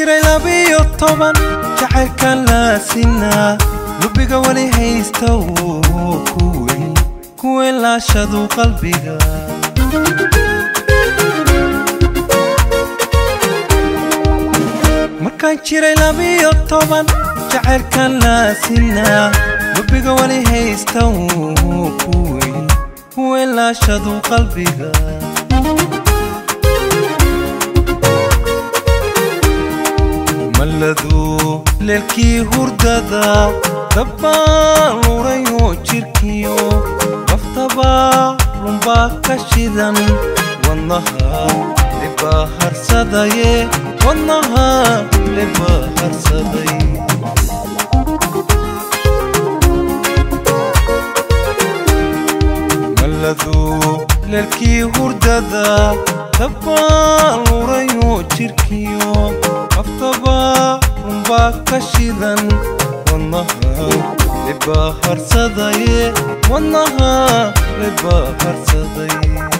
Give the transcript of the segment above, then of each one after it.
jiray labiyo toban jacaylkan laasinaa lubiga weli haysta wuu kuweyn kuweyn laashadu qalbiga markaan jiray labiyo toban jacaylkan laasinaa lubiga weli haysta wuu kuweyn kuweyn laashadu qalbiga maladu leelkii hurdada dabbaan lurayo jirkiyo laftabaa lunbaa ka shidan wadnaha libaa harsadaye wadnaha libaa harsaday maladu leelkii hurdada dabbaan lurayo jirkiyo aftaba runbaa ka shidan wadnaha libaa harsadaye wadnaha libaa harsaday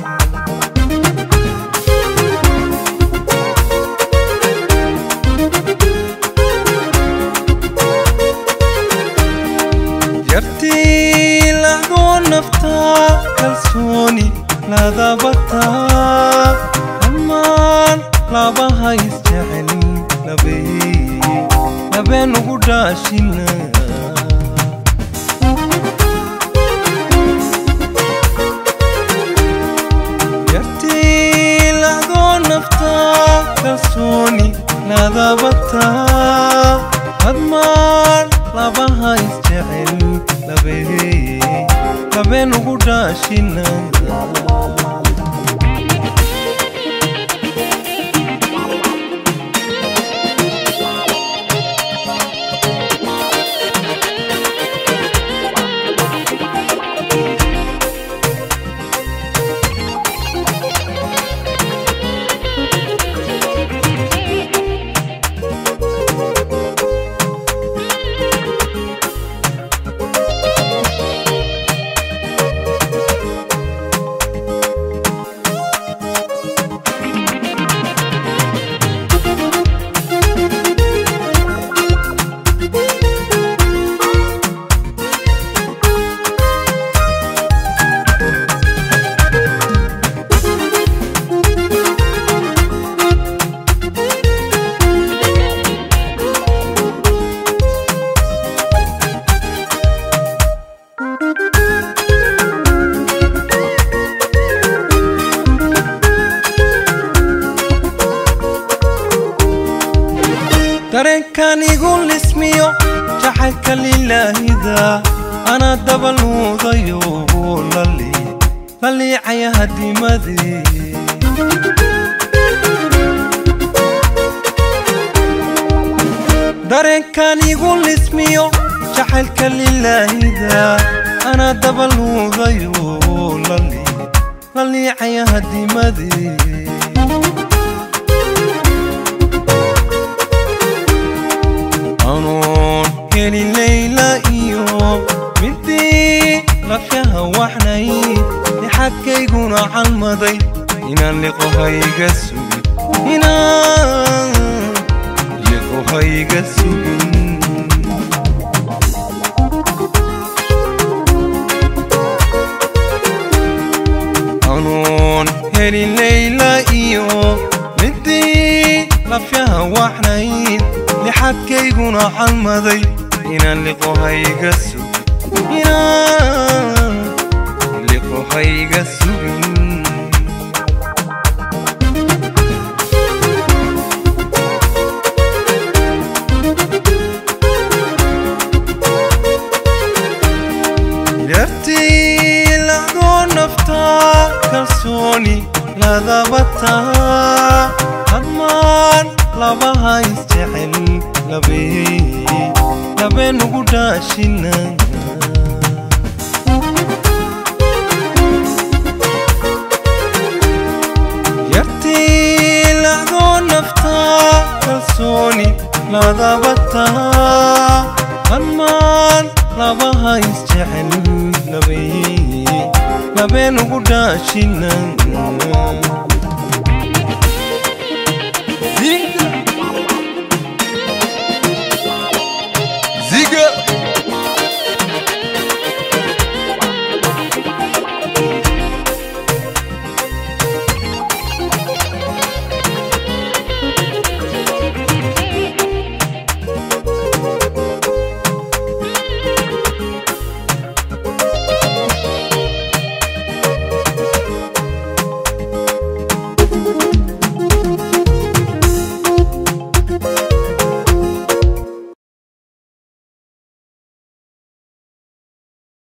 yartii lahdoo naftaa kalsooni ladabataa dhammaan labaha isjecel labeen ugu dhaashina yartii lahdoo naftaa kalsooni ladabataa hadmaan labaha isjecel labeen ugu dhaashina dareenkan igu lismiyo jacaylka lilaahida anaa dabaluudayo laliicaya hadimadii dareenkan igu lismiyo jacaylka lilaahida anaa dabaluudayo laliicaya hadimadii anoon heli layla iyo midii lafyaha waxnay lixadkayguna calmaday inaan liqohayga sugin inaan liqohayga sugin anoon heli layla iyo midii lafyaha waxnayd lixadkayguna calmaday inaan liqohayga sugin inaan liqohayga sugin yartii lacdoo naftaa kalsooni ladabataa hadmaan labaha isjecel labeen ugu dhaashina yartii lacdoo naftaa kalsooni ladabataa hadmaan labaha isjecel labeen ugu dhaashina